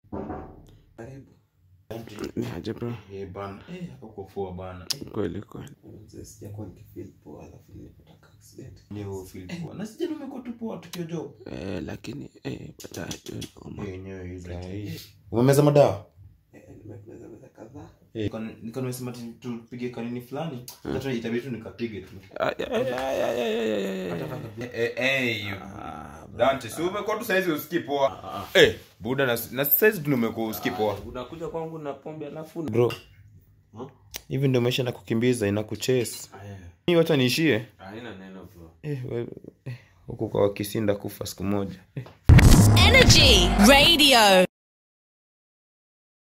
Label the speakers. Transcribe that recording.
Speaker 1: Karibu.
Speaker 2: Niaje bro?
Speaker 3: Eh, bana. Eh, uko poa bana.
Speaker 2: Kweli kweli.
Speaker 1: Mzee, sijakuwa nikifeel poa alafu nilipata ka accident.
Speaker 3: Leo feel poa. Na sijana umekuwa tu poa tukio job.
Speaker 2: Eh, lakini eh, baadaye tu noma.
Speaker 3: Yenyewe hizi. Umemeza madawa?
Speaker 1: Eh, nimemeza meza kadhaa.
Speaker 3: Niko nimesema ati tupige kanini fulani. Hata itabidi tu nikapige tu.
Speaker 2: Ay, ay, ay, ay, ay, ay, ay, ay.
Speaker 3: Eh, eh, you- Dante, si umekuwa tu saizi usikii poa. Eh, buda na na saizi tu umekuwa usikii poa.
Speaker 2: Unakuja kwangu na pombe alafu
Speaker 3: Bro. Hivi ndio maisha na kukimbiza inakuchase. Mimi wacha niishie.
Speaker 2: haina neno bro.
Speaker 3: Eh, wewe eh, huku kwa kisinda kufa siku moja.
Speaker 4: Energy Radio.